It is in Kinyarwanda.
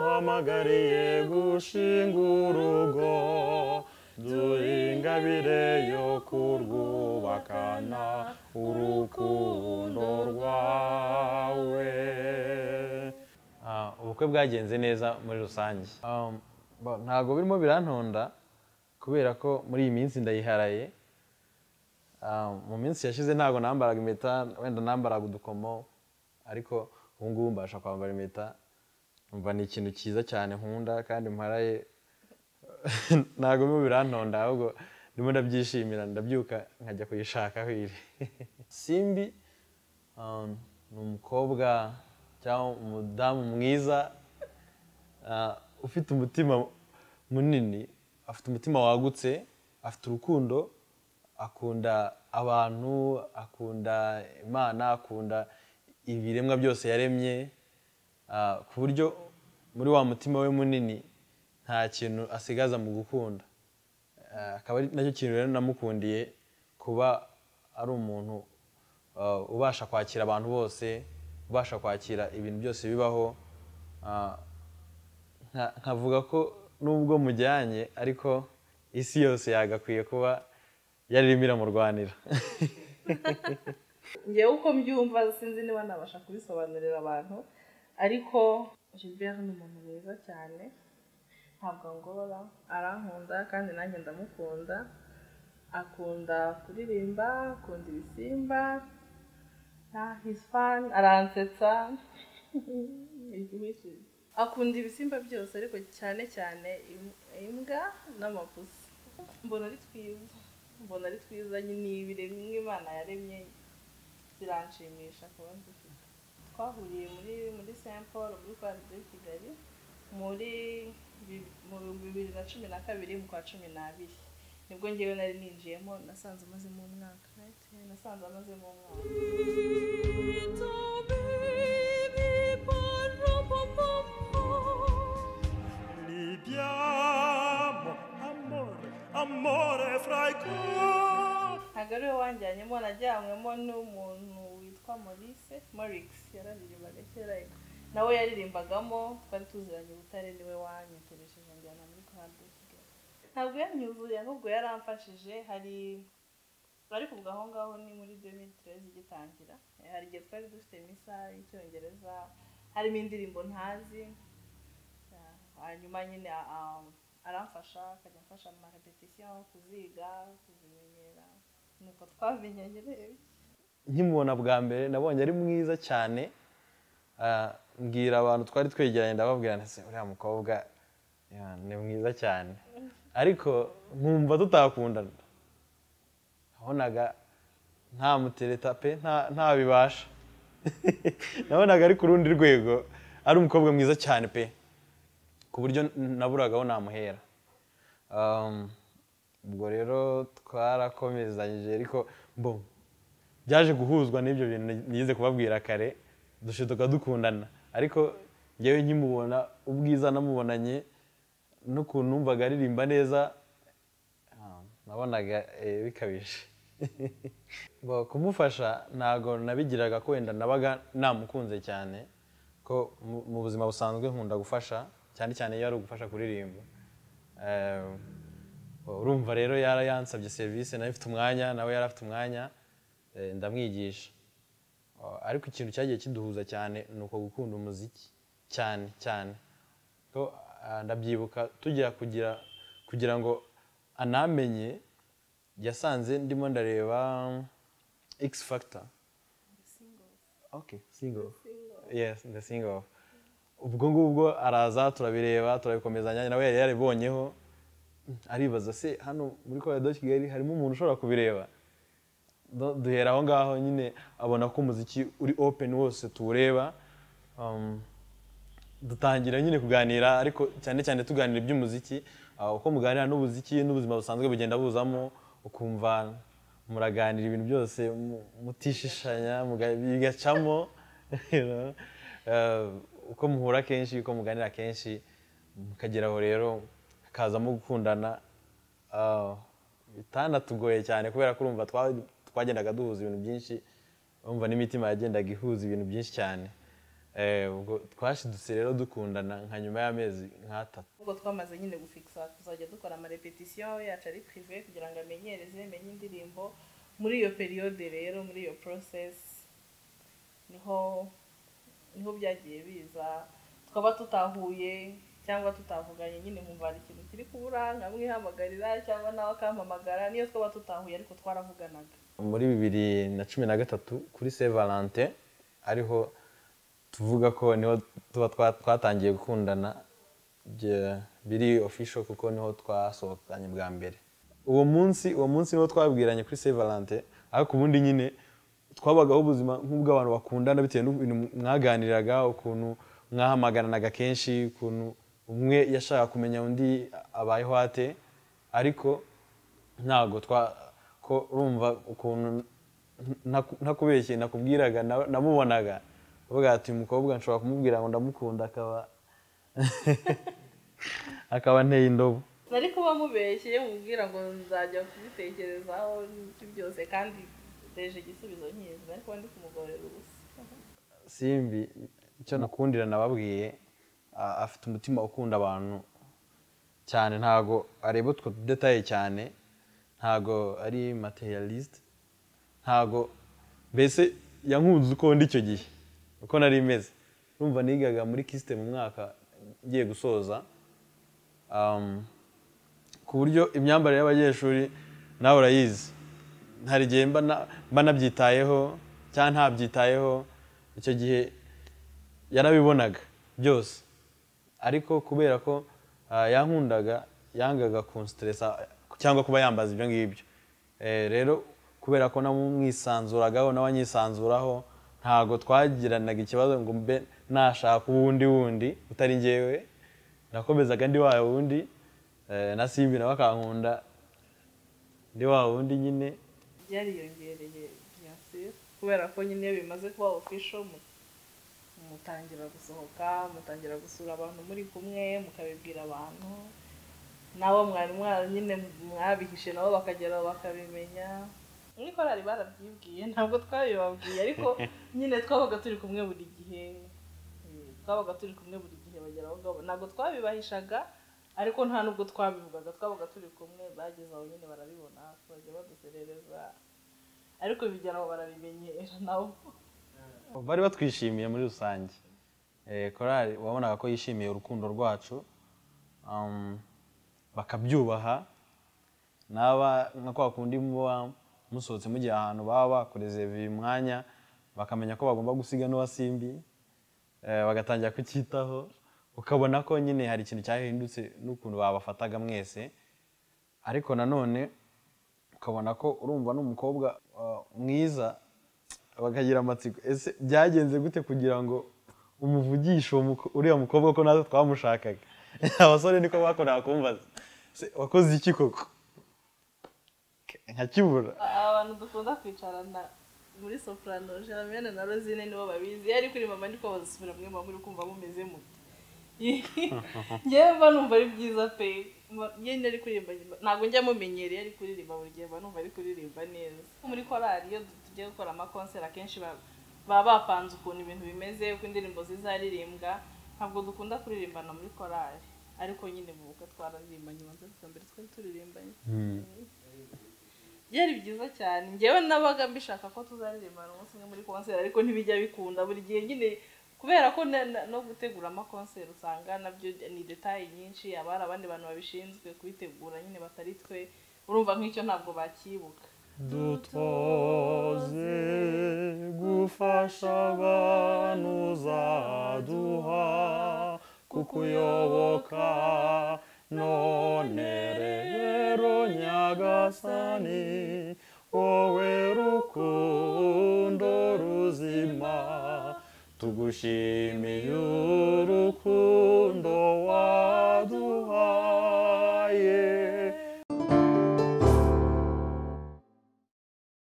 duhamagariye gushinga urugo dore ingabire yo kurwubakana urukundo rwawe Ah, ubukwe bwagenze neza muri rusange Um, ba- ntabwo birimo birantonda kubera ko muri iyi minsi ndayiharaye Ah, mu minsi yashize ntabwo nambaraga impeta wenda nambaraga udukomo ariko ubu ngubu mbasha kwambara impeta umva ni ikintu cyiza cyane nkunda kandi mparaye ntabwo birimo birantonda ahubwo ndimo ndabyishimira ndabyuka nkajya kuyishaka hwiri simbi Um, ni umukobwa cyangwa umudamu mwiza ah, ufite umutima munini afite umutima wagutse afite urukundo akunda abantu akunda imana akunda ibiremwa byose yaremye ah, ku buryo muri wa mutima we munini nta kintu asigaza mu gukunda Eh, akaba ari nacyo kintu rero namukundiye kuba ari umuntu eh, ubasha kwakira abantu bose ubasha kwakira ibintu byose bibaho Ah, nka- nkavuga ko nubwo mujyanye ariko isi yose yagakwiye kuba yaririmo iramurwanira njyewe uko mbyumva sinzi niba nabasha kubisobanurira abantu ariko Gilbert ni umuntu mwiza cyane ntabwo angora arankunda kandi nanjye ndamukunda akunda kuririmba akunda ibisimba Ah, he's fun aransetsa akunda ibisimba byose ariko cyane cyane im- imbwa n'amapusi mbona ari twiza mbona ari twiza ni ibiremwa imana yaremye biranshimisha kuba nzifite twahuriye muri muri saint paul muri kwari de kigali muri bi- mu bihumbi bibiri na cumi na kabiri mu kwa cumi n'abiri nibwo ngewe nari ninjiyemo nasanze amazemo umwaka right? nasanze amazemo umwaka libiamo amore amore fraiko ntabwo ari we wanjyanyemo najyanywemo n'umuntu witwa maurice marix yararirimbaga kera nawe yaririmbagamo twari tuziranye ubutare niwe wanyitoreshije njyana muri korali de kigali ntabwo yanyuzuye ahubwo yaramfashije hari ariko ubwo aho ngaho ni muri 2013 igitangira Eh, hari igihe twari dufite misa y'icyongereza harimo indirimbo ntazi Ah, hanyuma nyine ah, aramfasha akajya amfasha mu marepetisiyo kuziga kuzimenyera nuko twamenyanye rero nkimubona bwa mbere nabonye ari mwiza cyane Ah, mbwira abantu twari twegeranye ndababwira nti uriya mukobwa ya, ni mwiza cyane ariko nkumva tutakundana nabonaga nta mutereta pe nta- ntabibasha nabonaga ari ku rundi rwego ari umukobwa mwiza cyane pe ku buryo naburagaho namuhera Um, ubwo rero twarakomezanyije ariko mbum byaje guhuzwa n'ibyo bintu nize kubabwira kare dushiduka dukundana ariko ngewe nkimubona ubwiza namubonanye n'ukuntu numvaga aririmba neza ah, nabonaga eh, bikabije Bo, kumufasha ntabwo nabigiraga ko wenda nabaga namukunze cyane ko mu- mu buzima busanzwe nkunda gufasha cyane cyane iyo ari ugufasha kuririmba Eh, urumva rero yara yansabye serivisi nawe ifite umwanya nawe yari afite umwanya eh, ndamwigisha Oh, ariko ikintu cyagiye kiduhuza cyane ni uko gukunda umuziki cyane cyane ko ah, ndabyibuka tujya kugira kugira ngo anamenye yasanze ndimo ndareba x factor okay single yes the single ubwo ngubwo araza turabireba turabikomezanya nawe yari yaribonyeho aribaza se hano muri korado kigali harimo umuntu ushobora kubireba Du- duhera aho ngaho nyine abona ko umuziki uri open wose tuwureba Um, dutangira nyine kuganira ariko cyane cyane tuganira iby'umuziki Ah, uko muganira n'ubuziki n'ubuzima busanzwe bugenda buzamo ukumva muraganira ibintu byose mu- mutishishanya muga- bigacamo you know. Eh, uko muhura kenshi uko muganira kenshi mukageraho rero hakazamo gukundana Ah, bitanatugoye cyane kubera ko urumva twa- twagendaga duhuza ibintu byinshi urumva n'imitima yagendaga ihuza ibintu byinshi cyane Eh, ubwo twashidutse rero dukundana nka nyuma y'amezi nk'atatu ubwo twamaze nyine gufikisa tuzajya dukora amarepetisiyo yacu ari pirive kugira ngo amenyereze menye indirimbo muri iyo periyode rero muri iyo porosesi niho niho byagiye biza twaba tutahuye cyangwa tutavuganye nyine nkumva hari ikintu kiri kubura nkamwihamagarira cyangwa nawe akampamagara niyo twaba tutahuye ariko twaravuganaga muri bibiri na cumi na gatatu kuri se valante ariho tuvuga ko niho tuba twa- twatangiye gukundana bye- biri ofisho kuko niho twasohokanye bwa mbere uwo munsi uwo munsi niho twabwiranye kuri se valante ariko ubundi nyine twabagaho ubuzima nk'ubw'abantu bakundana bitewe n'ibintu mwaganiraga ukuntu mwahamagaranaga kenshi ukuntu umwe yashaka kumenya undi abayeho ate ariko ntabwo twa ko urumva ukuntu nta- ntakubeshye nakubwiraga na- namubonaga uvuga ati uyu mukobwa nshobora kumubwira ngo ndamukunda akaba akaba anteye indobo nari kuba mubeshye mubwira ngo nzajya kubitekerezaho n'ibyo byose kandi nteje igisubizo nkizi ariko ndi kumugorera ubusa simbi icyo nakundira nababwiye a- afite umutima ukunda abantu cyane ntago areba utwo detaye cyane ntago ari materialist ntago mbese yankunze uko ndi icyo gihe uko nari meze urumva nigaga muri kisite mu mwaka ngiye gusoza um, ku buryo imyambarire y'abanyeshuri nawe urayizi hari igihe mba na- mba nabyitayeho cyangwa ntabyitayeho icyo gihe yarabibonaga byose ariko kubera ko ah, yankundaga yangaga kunsiteresa cyangwa kuba yambaza ibyo ngibyo Eh, rero kubera ko namwisanzuragaho nawe anyisanzuraho ntago twagiranaga ikibazo ngo mbe nashaka uwundi wundi utari ngewe nakomezaga ndi wa wundi eh, na simbi nawe akankunda ndi wa wundi nyine byariyongereye bien sûr kubera ko nyine iyo bimaze kuba official mu- mutangira gusohoka mutangira gusura abantu muri kumwe mukabibwira abantu nabo mwari mwari nyine mwabihishe nabo bakageraho bakabimenya muri korali barabyibwiye ntabwo twabibabwiye ariko nyine twabaga turi kumwe buri gihe Eh, twabaga turi kumwe buri gihe bagera aho ngabo ntabwo twabibahishaga ariko nta nubwo twabivugaga twabaga turi kumwe bageze aho nyine barabibona bajya baduserereza ariko bigera aho barabimenyera nabo bari batwishimiye muri rusange Eh, korali wabonaga ko yishimiye urukundo rwacu um, bakabyubaha naba nka kwa kundi muba musohotse mugiye ahantu baba bakurezeviye umwanya bakamenya ko bagomba gusiga n'uwasimbi eh, bagatangira kucyitaho ukabona ko nyine hari ikintu cyahindutse n'ukuntu babafataga mwese ariko nanone ukabona ko urumva n'umukobwa uh, mwiza bakagira amatsiko ese byagenze gute kugira ngo umuvugishe uwo muko- uriya mukobwa ko natwe twamushakaga abasore niko bakoraga kumbaza Se, wakoze iki koko nkakibura abantu dukunda kwicarana muri soprano jaramene na rosine nibo babizi iyo ari kuri mama ndiko bazisubira mwe muba muri kumva mumeze mute ngewe mba numva ari byiza pe Mba- iyo ari kuririmba nyuma- ntabwo njya mumenyereye ari kuririmba buri gihe mba numva ari kuririmba neza muri korali iyo tugiye gukora amakonseri akenshi ba- baba bapanze ukuntu ibintu bimeze uko indirimbo zizaririmbwa ntabwo dukunda kuririmbana muri korali ariko nyine mu bukwe twararirimbanye ubanza bwa mbere twari turirimbanye byari byiza cyane njyewe nabaga mbishaka ko tuzaririmbana umunsi umwe muri konseri ariko ntibijya bikunda buri gihe nyine kubera ko na- na- no gutegura amakonseri usanga nabyo ni detaye nyinshi aba hari abandi bantu babishinzwe kubitegura nyine batari twe urumva nk'icyo ntabwo bakibuka dutoze gufasha abantu uzaduha kukuyoboka none rero nyagasani wowe rukundo ruzima tugushimiye urukundo waduhaye